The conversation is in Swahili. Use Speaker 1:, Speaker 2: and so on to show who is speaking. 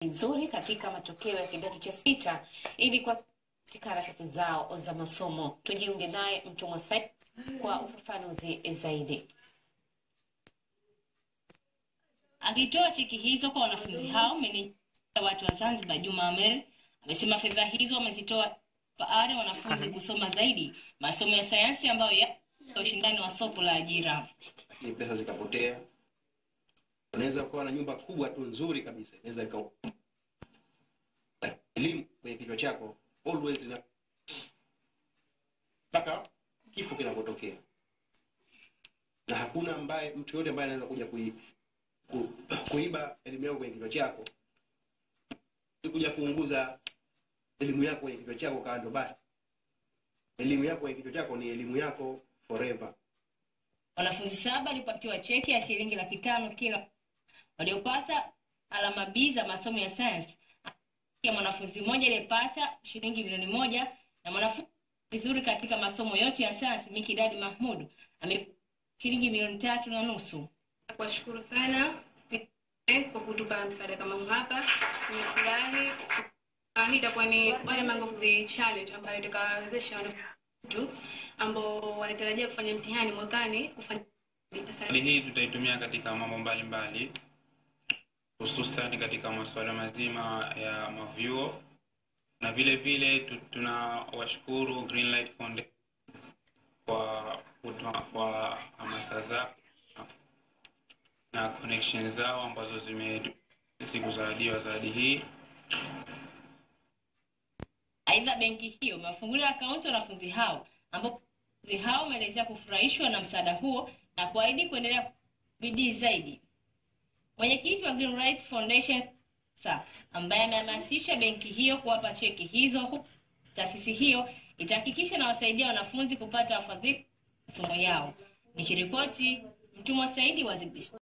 Speaker 1: nzuri katika matokeo ya kidato cha sita ili kwa katika harakati zao za masomo. Tujiunge naye Mtumwa Said kwa ufafanuzi zaidi.
Speaker 2: Akitoa cheki hizo kwa wanafunzi hao, meneja wa watu wa Zanzibar Juma Amer amesema fedha hizo wamezitoa kwa ari wanafunzi kusoma zaidi masomo ya sayansi ambayo ya ushindani wa soko la ajira.
Speaker 3: lakini pesa zikapotea. Unaweza ukawa na nyumba kubwa tu nzuri kabisa, inaweza ika Lakini elimu kwenye kichwa chako always ina mpaka kifo kinapotokea, na hakuna ambaye mtu yote ambaye anaweza kuja kui, ku, kuiba elimu yako kwenye kichwa chako, kuja kuunguza elimu yako kwenye kichwa chako kando. Basi elimu yako kwenye kichwa chako ni elimu yako forever.
Speaker 2: Wanafunzi saba walipatiwa cheki ya shilingi laki tano kila waliopata alama B za masomo ya sayansi. Ya mwanafunzi mmoja aliyepata shilingi milioni moja na mwanafunzi vizuri katika masomo yote ya sayansi Mikidadi Mahmud ame shilingi milioni tatu na nusu.
Speaker 4: Kuwashukuru sana kwa kutupa msaada kama huu hapa. Nimefurahi. Ah, Hii itakuwa ni one among of the challenge ambayo itakawezesha wanafunzi wetu ambao wanatarajia kufanya mtihani mwakani kufanya
Speaker 5: Hali hii tutaitumia katika mambo mbalimbali hususan katika masuala mazima ya mavyuo na vile vile tu- tunawashukuru Greenlight Foundation kwa kutoa- kwa hamasa zao na connection zao ambazo zime kuzawadiwa zawadi hii.
Speaker 2: Aidha, benki hiyo imewafungulia akaunti wanafunzi hao ambapo wanafunzi hao wameelezea kufurahishwa na msaada huo na kuahidi kuendelea bidii zaidi. Mwenyekiti wa Green Rights Foundation sa ambaye amehamasisha benki hiyo kuwapa cheki hizo, huku taasisi hiyo itahakikisha na wasaidia wanafunzi kupata wafadhili masomo yao. Nikiripoti Mtumwa Saidi wa ZBC.